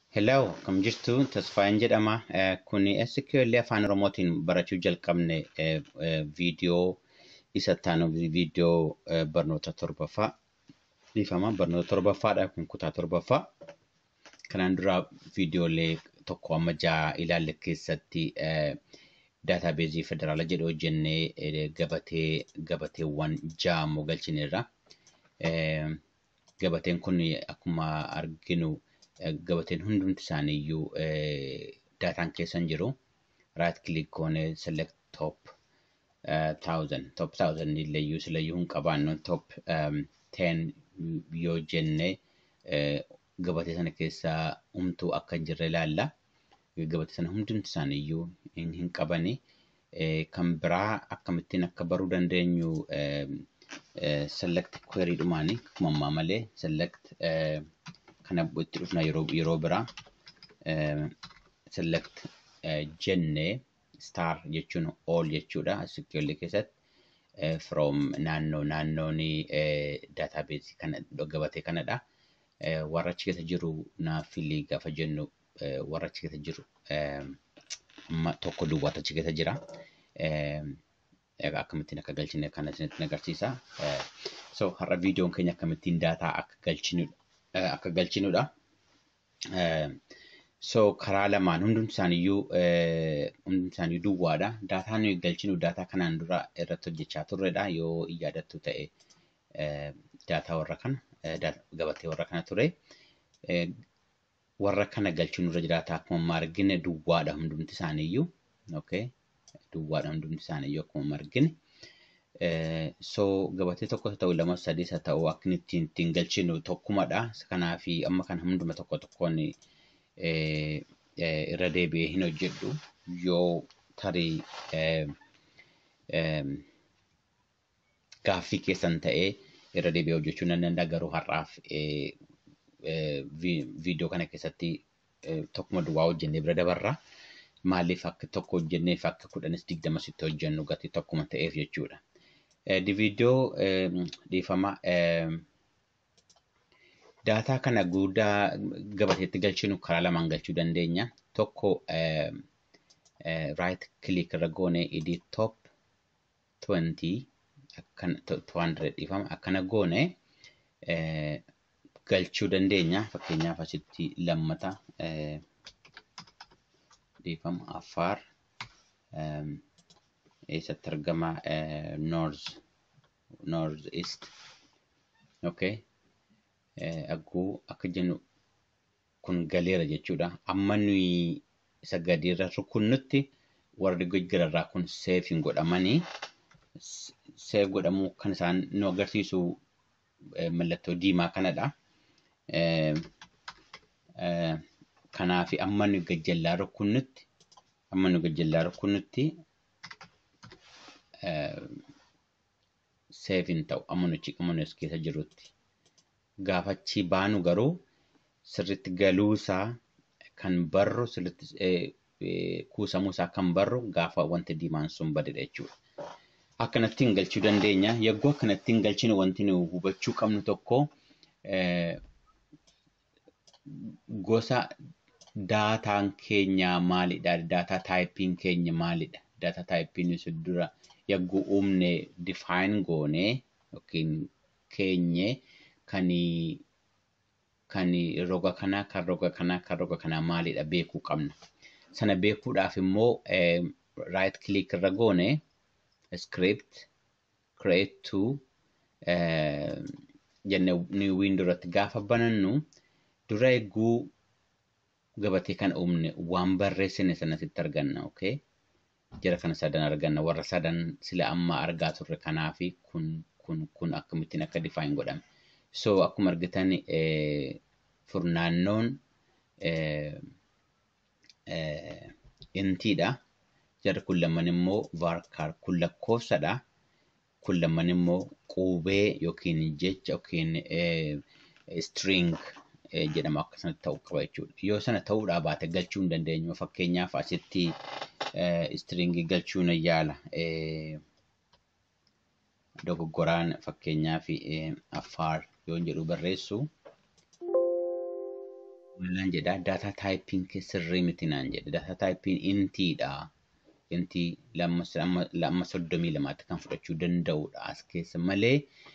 Hello, kam jirtu Tasfaayeen jedhama. Kuni SQL afaan Oromootiin barachuu jalqabne viidiyoo isa taanu viidiyoo barnoota torbaffaa dhiifama. Barnoota torbaffaadha kun kutaa torbaffaa. Kanaan dura viidiyoolee tokko amma ja'a ilaalle keessatti daataabeezii federaala jedhu hojjennee gabatee gabateewwan ja'a immoo galchineerra. Gabateen kun akkuma arginu gabateen hundumti isaaniiyyuu daataan keessa hin jiru. Right click goonee select top thousand top thousand illeeyyuu silayyuu hin qabaannu top ten yoo jenne gabatee sana keessaa humtuu akka hin jirre ilaalla. Gabatee sana hundumti isaaniiyyuu hin qabani. Kan biraa akkamittiin akka baruu dandeenyu select query dhumaani akkuma ammaa malee select kana itti dhufna yeroo yeroo biraa select jennee star jechuun all jechuudha SQL keessatti from naannoo naannoon daataabeezii kana gabatee kanadha. Warra achi keessa jiru naaf filii gaafa jennu warra achi keessa jiru amma tokko duwwaatu achi keessa jira. Akkamittiin akka galchine kana isinitti agarsiisa. So har'a viidiyoon keenya akkamittiin daataa akka galchinudha. akka galchinudha. So karaa lamaan hundumti isaaniiyyuu hundumti isaaniiyyuu duwwaadha. Daataan nuyi galchinu daataa kanaan dura irratti hojjechaa turredha yoo yaadattu ta'e daataa warra kana gabatee warra kana ture. Warra kana galchinu irra jiraata akkuma amma argine duwwaadha hundumti isaaniiyyuu. Okay. Duwwaadha hundumti isaaniiyyuu akkuma amma argine. so gabatee tokko ta'u lama sadii isa ta'u akka ittiin ittiin galchinu tokkumadha. Kanaaf amma kana hunduma tokko tokkoon irra deebi'ee hin hojjedhu yoo tarii gaaffii keessan ta'ee irra deebi'ee hojjechuu nan danda'a garuu har'aaf viidiyoo kana keessatti tokkuma duwwaa hojjennee bira dabarra. Maaliif akka tokko hojjenneef akka kudhanis digdamas itti hojjennu gatii tokkuma ta'eef jechuudha. di viidiyoo dhiifama daataa kana guddaa gabateetti galchinu karaa lamaan galchuu dandeenya. Tokko right click irra goone edit top 20 200 dhiifama akkana goone galchuu dandeenya. Fakkeenyaaf asitti lammata dhiifama affaar eessatti argama north north east okay akkuu akka jennu kun galeera jechuudha amma nuyi isa gadiirra rukunnutti warri gararraa kun seef hin godhamanii seef godhamuu kan isaan nu agarsiisu mallattoo diimaa kanadha. Kanaaf amma nu gajjallaa rukunnutti amma nu gajjallaa rukunnutti seef hin ta'u amma nuti amma as keessa jirutti. Gaafa achi baanu garuu sirriitti galuusaa kan barru sirriitti kuusamuusaa kan barru gaafa wanti diimaan sun badedha jechuudha. Akkanattiin galchuu dandeenya. Yagguu akkanattiin galchinu wanti nu hubachuu qabnu tokko gosa daataan keenya maalidha? Daataa taayippiin keenya maalidha? Daataa taayippiin sun dura yagguu uumne define goone yookiin keenye kan kan roga kanaa kan roga kanaa kan roga kanaa maalidha beekuu qabna. Sana beekuudhaaf immoo right click irra goone script create to jenne new window irratti gaafa banannu dura eeguu gabatee kana uumne waan barreessine sanatti arganna. Okay. jara kana sadan arganna warra sadan sila amma argaa turre kanaafi kun kun kun akkamittiin akka define godhame. So akkuma argitan furnaannoon intiidha. Jarri kun lamman immoo varkar kun lakkoofsadha. Kun lamman immoo qubee yookiin jecha yookiin string jedhama akkasumatti ta'uu qaba jechuudha. Yoo sana ta'uudhaa baate galchuu hin dandeenyu. Fakkeenyaaf asitti stringii galchuu nan yaala. Dogoggoraan fakkeenyaaf affaar yoon jedhu barreessu Maalaan jedhaa daataa taayipiin sirrii miti naan jedhe daataa taayipiin intiidha. Intii lamma soddomii lamaatti kan fudhachuu danda'udha as keessa malee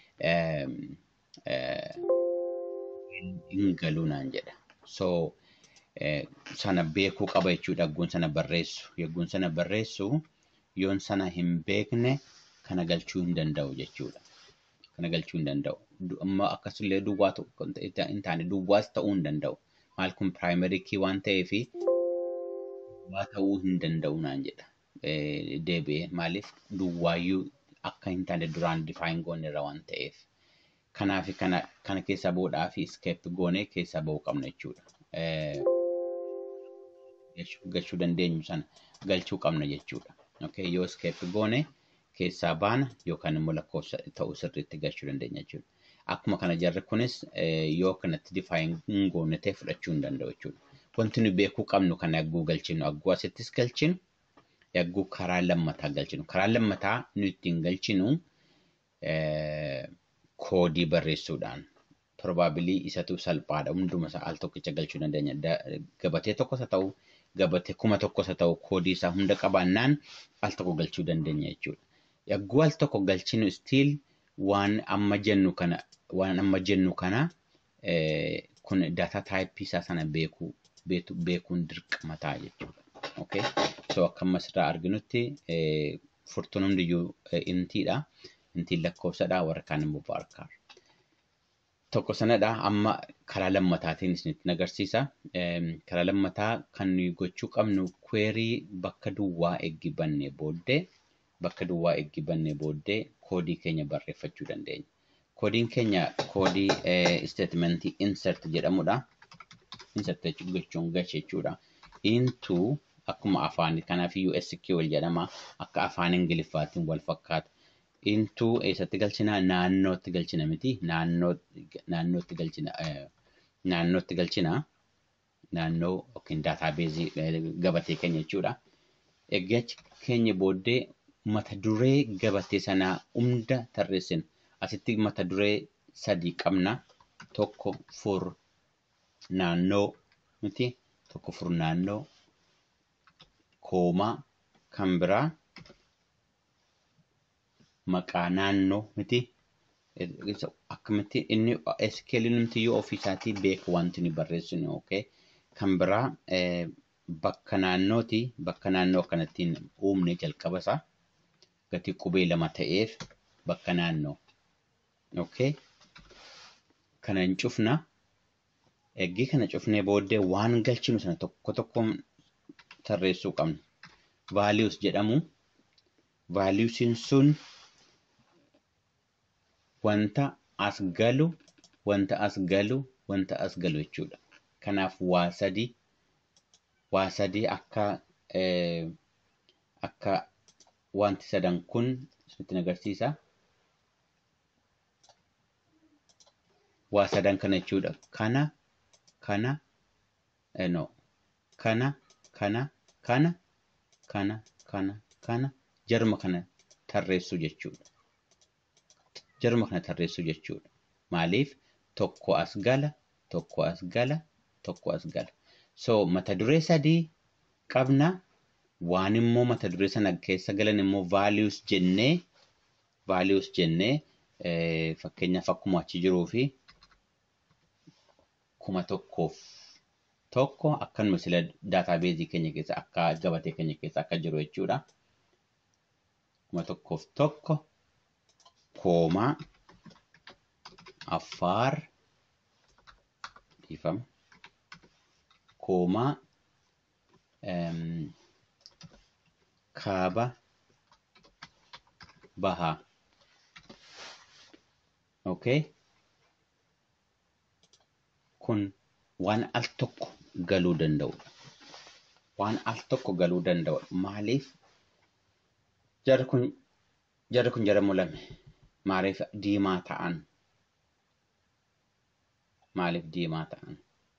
hin galuu naan jedha. So sana beekuu qaba jechuudha yagguun sana barreessu. Yagguun sana barreessu yoon sana hin beekne kana galchuu hin danda'u jechuudha. Kana galchuu hin danda'u. Amma akkasumallee duwwaa hin taane duwwaas ta'uu hin danda'u. Maal kun piraayimarii kii waan ta'eef duwwaa ta'uu hin danda'u naan jedha. Deebi'ee maaliif duwwaayyuu akka hin taane duraan difaayin goone irra waan ta'eef. Kanaaf kana kana keessaa bahuudhaa fi iskeep goonee keessaa bahuu qabna jechuudha. Galchuu dandeenyu sana galchuu qabna jechuudha. Okay, yoo iskeep goone keessaa baana yookaan immoo lakkoofsa ta'uu sirriitti galchuu dandeenya jechuudha. Akkuma kana jarri kunis yoo kanatti difaayin hin goone ta'e fudhachuu hin danda'u jechuudha. Wanti nu beekuu qabnu kana yagguu galchinu yagguu asittis galchinu yagguu karaa lammataa galchinu. Karaa lammataa nu ittiin galchinu koodii barreessuudhaan probabilii isatu salphaadha hunduma isaa al tokkicha galchuu dandeenya. Gabatee tokkos haa ta'u gabatee kuma tokkos haa ta'u koodii isaa hunda qabaannaan al tokko galchuu dandeenya jechuudha. Yagguu al tokko galchinu stiil waan amma jennu kana waan amma jennu kana kun daataa taayippii isaa sana beekuu beekuun dirqama ta'a jechuudha. Okay. So akka amma asirraa arginutti furtuun hundiyyuu intiidha. Intiin lakkoofsadha warra kaan immoo baarkaar. Tokko sanadha amma karaa lammataatiin isinitti agarsiisa. Karaa lammataa kan nuyi gochuu qabnu kweerii bakka duwwaa eeggi bannee booddee bakka duwwaa eeggi bannee booddee koodii keenya barreeffachuu dandeenya. Koodiin keenya koodii isteetimentii insert jedhamudha. Insert jechuun galcha jechuudha. Into akkuma afaan kanaafiyyuu SQL jedhama. Akka afaan Ingiliffaatiin wal fakkaata. Into eessatti galchina naannootti galchina miti naannootti galchina naannootti galchina naannoo yookiin daataabeezii gabatee keenya jechuudha. Egaa keenya booddee mata duree gabatee sanaa hunda tarreessina. Asitti mata duree sadii qabna. Tokko fur naannoo miti tokko fur naannoo koomaa kan biraa maqaa naannoo miti. Akkamitti inni SQL numtiyyuu ofiisaatii beeku wanti nu barreessinu okay. Kan biraa bakka naannooti. Bakka naannoo kanattiin uumne jalqaba isaa gatii qubee lama ta'eef bakka naannoo. Okay. Kana hin cufna. Eggii kana cufnee booddee waan galchinu sana tokko tokkoon tarreessuu qabna. Vaalius jedhamu. Vaaliusiin sun wanta as galu, wanta as galu, wanta as galu jechuudha. Kanaaf waa sadii waa sadii akka akka wanti sadan kun isinitti agarsiisa. Waa sadan kana jechuudha. Kana, kana, no, kana, kana, kana, kana, kana, kana, jaruma kana tarreessuu jechuudha. Jaruma kana tarreessuu jechuudha. Maaliif tokko as gala, tokko as gala, tokko as gala. So mata duree sadii qabna. Waan immoo mata duree sana keessa galan immoo vaalius jennee vaalius jennee fakkeenyaaf akkuma achi jiruu fi kuma tokkoof tokko akkanuma sila daataabeezii keenya keessa akka gabatee keenya keessa akka jiru jechuudha. Kuma tokkoof tokko koomaa affaar dhiifama koomaa kaaba bahaa. Okay. Kun waan al tokko galuu danda'udha. Waan al tokko galuu danda'udha. Maaliif jarri kun jarri kun jara mul'ame maaliif diimaa ta'an? Maaliif diimaa ta'an?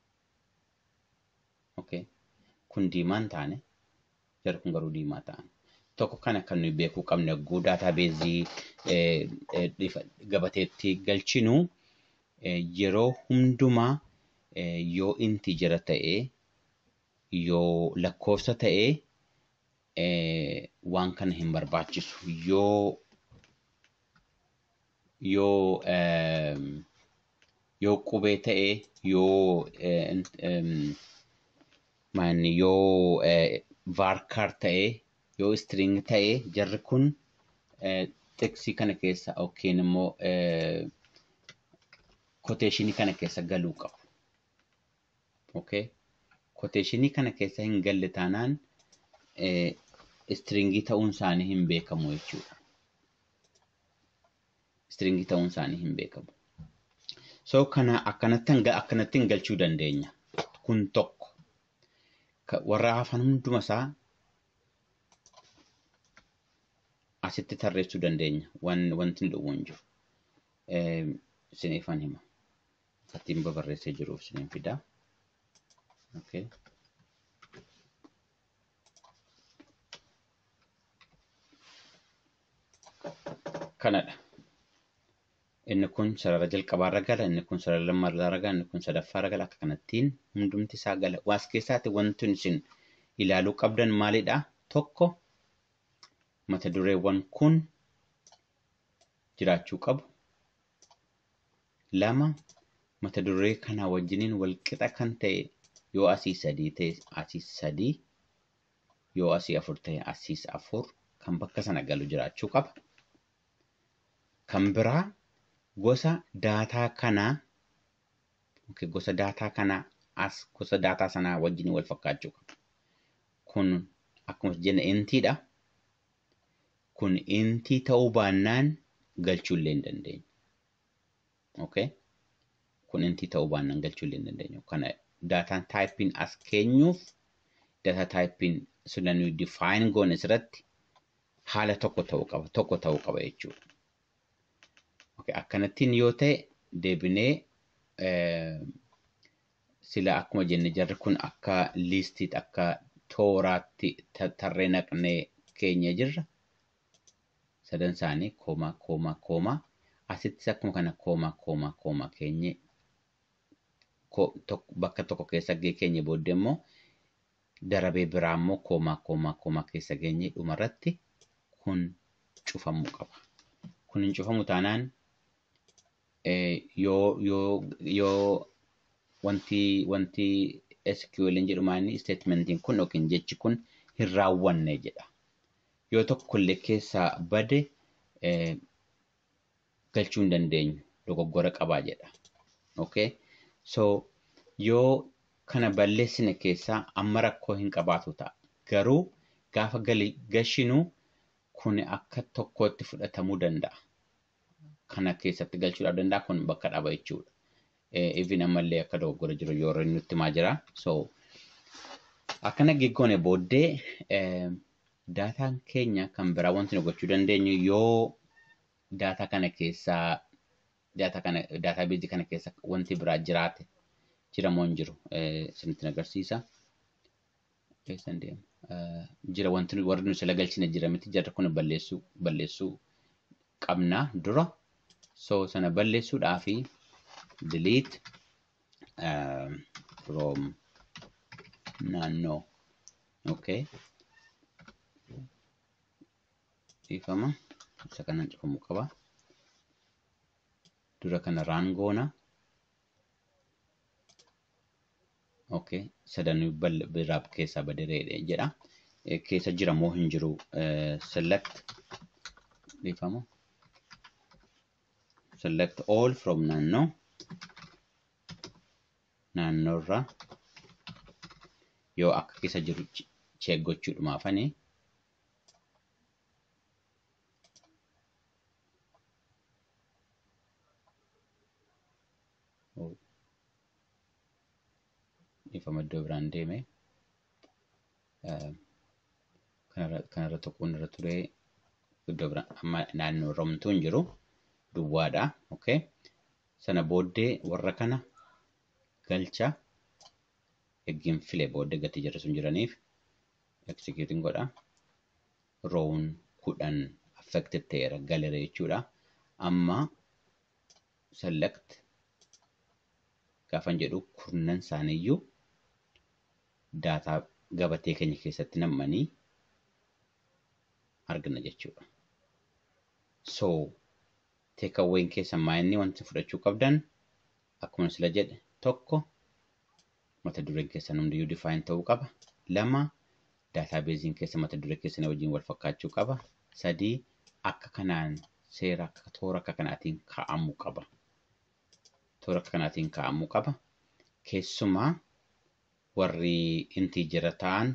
Okay. Kun diimaa hin taane jarri kun garuu diimaa ta'an. Tokko kana kan nuyi beekuu qabne yogguu daataabeezii gabateetti galchinu yeroo hundumaa yoo intijera ta'ee yoo lakkoofsa ta'ee waan kana hin barbaachisu yoo yoo yoo qubee ta'ee yoo maanni yoo vaarkaar ta'ee yoo istiriing ta'ee jarri kun teksii kana keessa yookiin immoo koteeshinii kana keessa galuu qabu. Okay? Koteeshinii kana keessa hin galle taanaan istiriingii ta'uun isaanii hin beekamu jechuudha. Istiriingii ta'uun isaanii hin beekamu. So kana akkanatti akkanatti galchuu dandeenya. Kun tokko. Warra hafan hunduma isaa asitti tarreessuu dandeenya. Wanti hin dhufu hin jiru. Isiniifan hima. Fakkiin babarreessee jiruuf isiniin fidaa. Okay. Kanadha. Inni kun sarara jalqabaarra gala, inni kun sarara lammaarra gala, inni kun sadaffaarra gala. Akka kanattiin hundumti isaa gala. Waas keessaatti wanti isin ilaaluu qabdan maalidha? Tokko mata dureewwan kun jiraachuu qabu. Lama mata duree kana wajjiniin walqixa kan ta'e yoo asii sadii ta'e asii sadii yoo asii afur ta'e asiis afur kan bakka sana galu jiraachuu qaba. Kan biraa gosa daataa kanaa gosa daataa kanaa as gosa daataa sanaa wajjin wal fakkaachuu qaba. Kun akkuma jenne intiidha. Kun intii ta'uu baannaan galchuu illee hin dandeenyu. Okay? Kun intii ta'uu baannaan galchuu illee hin dandeenyu. Kana daataan taayippiin as keenyuuf daataa taayippiin sila nuyi define goone asirratti haala tokko ta'uu qaba. Tokko ta'uu qaba jechuudha. Okay, akkanattiin yoo ta'e deebinee sila akkuma jenne jarri kun akka liistiitti akka tooraatti tarree naqnee keenya jirra. Sadan isaanii koomaa koomaa koomaa asittis akkuma kana koomaa koomaa koomaa keenye bakka tokko keessa keenya booddee immoo darabee biraa immoo koomaa koomaa koomaa keessa keenye dhumarratti kun cufamuu qaba. Kun hin cufamu taanaan yoo yoo yoo wanti wanti SQL jedhumaan statementiin kun yookiin jechi kun hin raawwanne jedha. Yoo tokkollee keessaa bade galchuu hin dandeenyu dogoggora qabaa jedha. Okay? So yoo kana balleessine keessaa amma rakkoo hin qabaatu ta'a. Garuu gaafa gashinu kun akka tokkootti fudhatamuu danda'a. Kana keessatti galchuudhaaf danda'a kun bakka dhaba jechuudha. Even ammallee akka dogoggora jiru yoo inni nutti himaa jira. So akkana geggoone booddee daataan keenya kan biraa wanti nu gochuu dandeenyu yoo daataa kana keessaa daataa kana daataa beezii kana keessa wanti biraa jiraate jira moo hin jiru isinitti agarsiisa. Eessan deema? Jira wanti warri nu sila galchine jira miti jarri kun balleessuu balleessuu qabna dura. So sana balleessuudhaafi delete from naannoo. Okay. Dhiifama. Isa kanaan cufamuu qaba. Dura kana raan goona. Okay. Sadanuu biraa keessaa badeereedha jedha. Keessa jira moo hin jiru select dhiifama. Select all from naannoo. Naannoorraa yoo akka keessa jiru check gochuudhumaafanii. dhiifama iddoo biraan deeme kanarra tokkoon irra ture iddoo biraan amma naannoo romtuu hin jiru duwwaadha. Okay. Sana booddee warra kana galcha eeggiin file booddee gatii jarri sun jiraniif executing godha. Roowun kudhan affected ta'eera galera jechuudha. Amma select gaafan jedhu kurnan isaaniiyyuu daataa gabatee keenya keessatti nammanii argina jechuudha. So teekawween keessa maayinni wanti fudhachuu qabdan akkuma sila jedhe tokko mata dureen keessan hundiyyuu define ta'uu qaba. Lama daataabeeziin keessa mata duree keessanii wajjin wal fakkaachuu qaba. Sadii akka kanaan seera akka toora akka kanaatiin kaa'amuu qaba. Toora akka kanaatiin kaa'amuu qaba. Keessumaa warri intiijera ta'an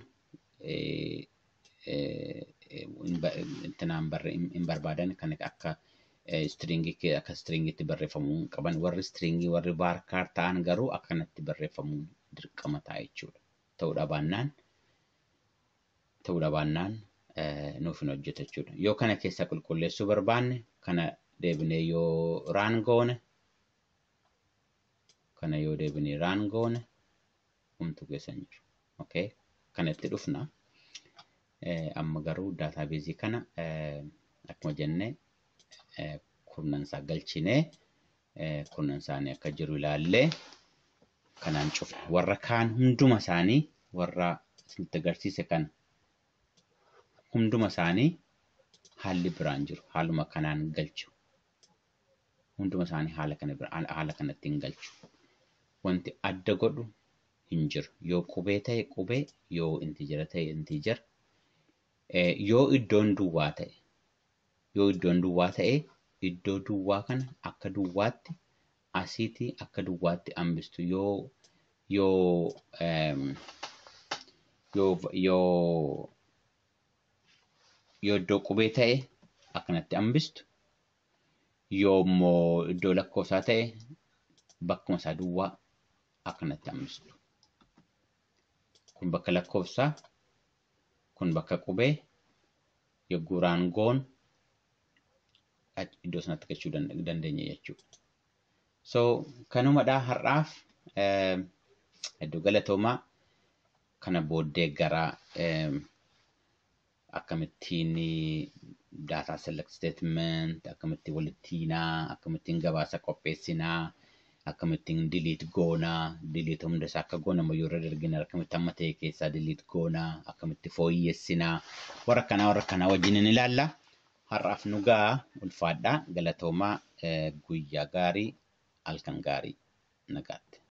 intinaan hin barbaadan kan akka istiriingii akka istiriingiitti barreeffamuu qaban warri istiriingii warri baarkaar ta'an garuu akka kanatti barreeffamuu dirqama ta'a jechuudha. Ta'uudha baannaan ta'uudha baannaan nuuf hin hojjetu jechuudha. Yoo kana keessaa qulqulleessuu barbaanne kana deebinee yoo raan goone kana yoo deebinee raan goone humtu keessa hin jiru. Okay? Kana itti dhufna. Amma garuu daataabeezii kana akkuma jenne kurnan isaa galchinee kurnan isaanii akka jiru ilaallee kanaan cufne warra kaan hunduma isaanii warra isinitti agarsiise kana hunduma isaanii haalli biraan jiru haaluma kanaan galchu hunduma isaanii haala kana haala kanatti hin galchu wanti adda godhu hin jiru yoo qubee ta'e qubee yoo intijera ta'e intijera yoo iddoon duwwaa ta'e yoo iddoon duwwaa ta'e iddoo duwwaa kana akka duwwaatti asiitii akka duwwaatti hambistu yoo yoo yoo yoo yoo iddoo qubee ta'e akkanatti hambistu yoo immoo iddoo lakkoofsaa ta'e bakkuma isaa duwwaa akkanatti hambistu. Kun bakka lakkoofsaa kun bakka qubee yogguu raan goon iddoo sanatti galchuu dandeenya jechuudha. So kanumadhaa har'aaf iddoo galatoomaa kana booddee gara akkamittiin daataa select statement akkamittiin walitti hiinaa akkamittiin gabaasa qopheessinaa akkamittiin delete goonaa delete hunda isaa akka goonamu yoo irra dargina akkamitti amma ta'e keessaa delete goonaa akkamitti fooyyessinaa warra kanaa warra kanaa wajjin ni ilaalla. Har'aaf nu ga'a ulfaadhaa galatoomaa guyyaa gaarii halkan gaarii nagaatti.